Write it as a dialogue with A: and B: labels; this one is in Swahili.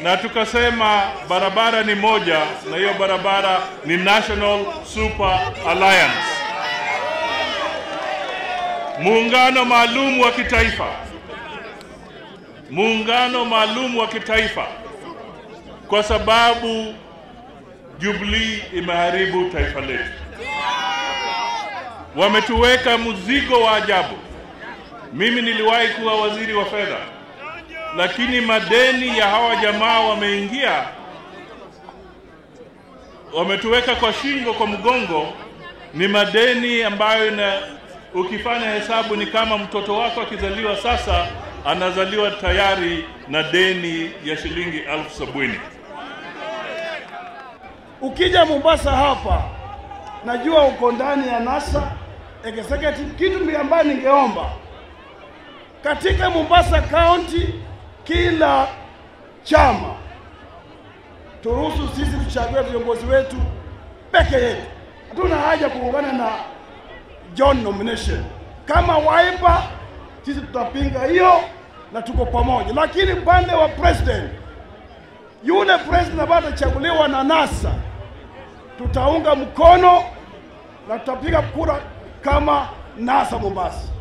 A: na tukasema barabara ni moja, na hiyo barabara ni National Super Alliance, muungano maalum wa kitaifa, muungano maalum wa kitaifa, kwa sababu Jubilee imeharibu taifa letu. Wametuweka mzigo wa ajabu. Mimi niliwahi kuwa waziri wa fedha, lakini madeni ya hawa jamaa wameingia, wametuweka kwa shingo, kwa mgongo. Ni madeni ambayo na ukifanya hesabu ni kama mtoto wako akizaliwa sasa anazaliwa tayari na deni ya shilingi elfu sabini.
B: Ukija Mombasa hapa, najua uko ndani ya NASA executive. Kitu ambayo ningeomba katika Mombasa County, kila chama turuhusu sisi tuchague viongozi wetu peke yetu. Hatuna haja kuungana na John nomination. Kama Wiper sisi tutapinga hiyo na tuko pamoja, lakini upande wa president, yule president ambaye atachaguliwa na NASA tutaunga mkono na tutapiga kura kama NASA Mombasa.